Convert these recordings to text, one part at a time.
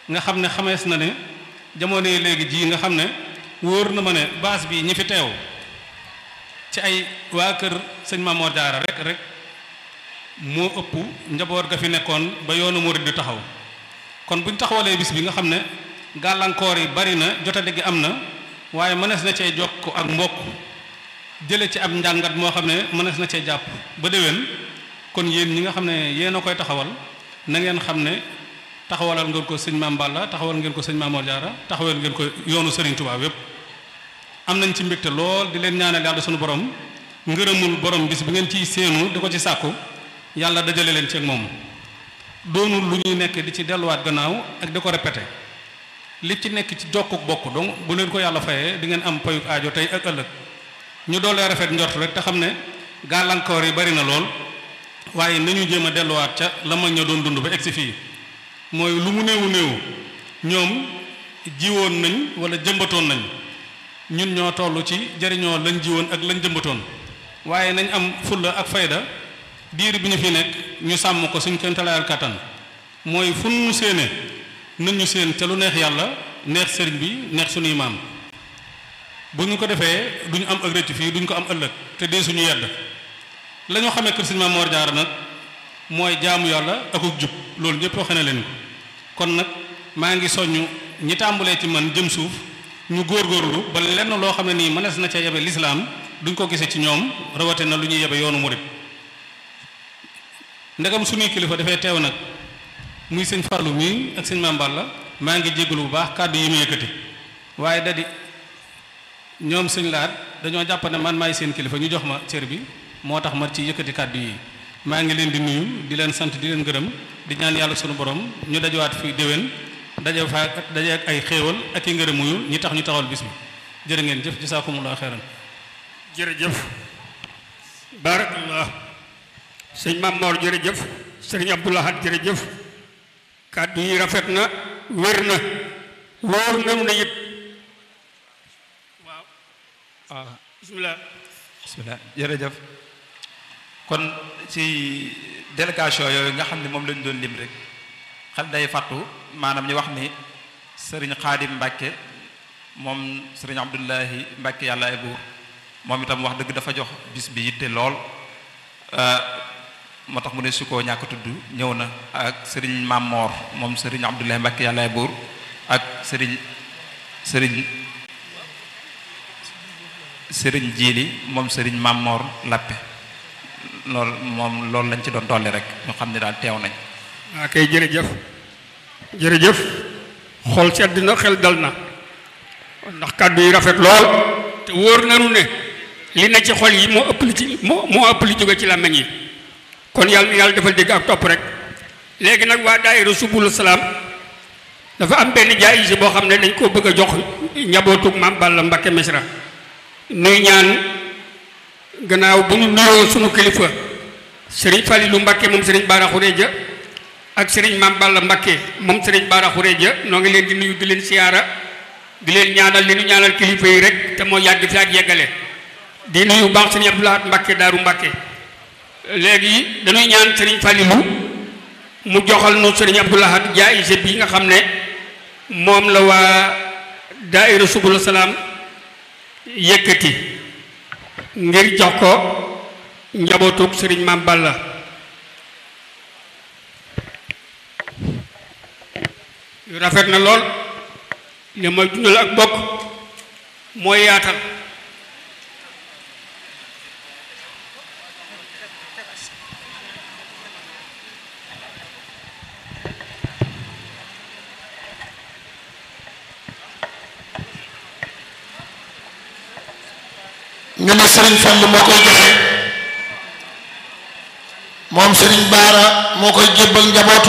nga xam ne xamees na ne jamono yi léegi jii nga xam ne wóor na ma ne baas bi ñi fi teew ci ay waa kër sëñ Mamoor Jaara rek rek moo ëpp njaboot ga fi nekkoon ba yoonu murid di taxaw kon buñ taxawalee bis bi nga xam ne gàllankoor yi bari na jotade gi am na waaye mënees na cee jokk ak mbokk jële ci ab njàngat moo xam ne mënees na cee jàpp ba déwén kon yéen ñi nga xam ne yéen a koy taxawal na ngeen xam ne taxawalal ngeen ko sëñ Maam Balla taxawal ngeen ko sëñ Mamoor Jaara taxawal ngeen ko yoonu Sëriñ Tuubaa yépp am nañ ci mbégte lool di leen ñaanal yàlla sunu borom ngërëmul borom bis bi ngeen ciy séenu di ko ci sàkku yàlla dajale leen ci ak moom doonul lu ñuy nekk di ci delluwaat gannaaw ak di ko répété li ci nekk ci jokkuk bokk donc bu leen ko yàlla fayee di ngeen am payuk aajo tey ak ëllëg ñu doolee rafet njort rek te xam ne gàllankoor yi bari na lool waaye nañu jéem a delluwaat ca la mag ña doon dund ba egsi fii mooy lu mu néewu néewu ñoom jiwoon nañ wala jëmbatoon nañ ñun ñoo toll ci jariñoo lañ jiwoon ak lañ jëmbatoon waaye nañ am fulla ak fayda diir bi ñu fi nekk ñu sàmm ko suñ kentalaayal kàttan mooy fu nu séene nañ ñu séen te lu neex yàlla neex sëriñ bi neex suñuy maam bu ñu ko defee duñu am ak rëcc fii duñ ko am ëllëg te dee suñu yedd la ñu xamee kër sëriñ Maam Moor Jaara nag mooy jaamu yàlla akuk jub loolu ñëpp waxee na leen ko kon nag maa ngi soññ ñi tàmbalee ci man jëm suuf ñu góorgóorlu ba lenn loo xam ne nii mënees na ca yebe lislaam duñ ko gisee ci ñoom rawate na lu ñuy yebe yoonu murit ndegam suñuy kilifa dafay teew nag muy sëñ Fallou mii ak sëñ Maam Balla maa ngi jégalu bu baax kàddu yi mu yëkkati waaye da di ñoom sëñ laat dañoo jàpp ne man maay seen kilifa ñu jox ma cër bi moo tax ma ci yëkkati kàddu yi maa ngi leen di nuyu di leen sant di leen gërëm di ñaan yàlla sunu borom ñu dajawaat fi déwén daje fa daje ak ay xéewal ak i ngërëm muyu ñi tax ñu taxawal bis bi jërë ngeen jëf jasaakumullah xeeran jërëjëf barakallah sëñ Maam Moor jërëjëf sëriñ Abdoulahat jërëjëf kàddu yi rafet na wér na wóor na na it waaw waaw bismillah bismillah jërëjëf kon ci délégation yooyu nga xam ne moom lañu doon lim rek xel day fàttu maanaam ñu wax ni sëriñ xaadim mbàkke moom sëriñ abdullahi mbàkke yàlla ay buur moom itam wax dëgg dafa jox bis bi yitte lool moo tax mu ne su koo ñàkk tudd ñëw na ak sëriñ Mamor moom sëriñ abdullahi mbàkke yàlla ay buur ak sëriñ sëriñ sëriñ jiili moom sëriñ Mamor lappe loolu moom loolu lañ ci doon dolli rek ñu xam ne daal teew nañ waa kay jërëjëf jërëjëf xol sedd na xel dal na ndax kàddu yi rafet lool te wóor nanu ne li na ci xol yi moo ëpp li ci moo moo ëpp li jóge ci làmmiñ yi kon yàlla na yàlla defal dégg ak topp rek léegi nag waa daayira subul salaam dafa am benn jaayise boo xam ne dañ koo bëgg a jox njabootug maam Balla Mbakke Mesra nuy ñaan gannaaw bu ñu nuyoo sunu kilifa sëriñ Falilu Mbakke moom sëriñ Baara Xureja ak sëriñ Maam Balla Mbakke moom sëriñ Baara Xureja noo ngi leen di nuyu di leen siyaara di leen ñaanal li ñu ñaanal kilifa yi rek te moo yàgg fi ak yeggale di nuyu baax sëriñ Abdoulahat Mbakke Daaru Mbakke léegi dañuy ñaan sëriñ Falilu mu joxal nu sëriñ Abdoulahat jaayise bi nga xam ne moom la waa daaira subul salaam yëkkati ngir jox ko njabootug sëriñ Maam Balla rafet na lool li may dundal ak bokk mooy yaatal ñu ne Serigne Fall moo koy joxe moom Serigne Baara moo koy jébbal njabootu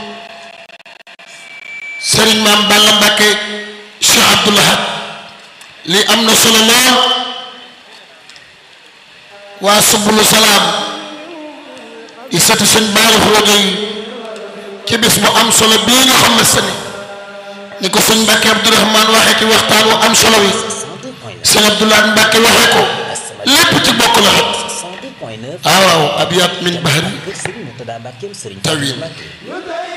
Serigne Maam Balla Mbakke Cheikh Abdoul Ahad lii am na solo lool waa subulu salaam di sëti sëñ Baara Fodé yi ci bis bu am solo bii nga xam ne sëni ni ko sëñ Mbakke Abdourahmane waxee ci waxtaan wu am solo wi sëñ Abdoulaye Mbacke waxee ko lépp ci bokk la xet waaw waaw abiyat min bahri tawil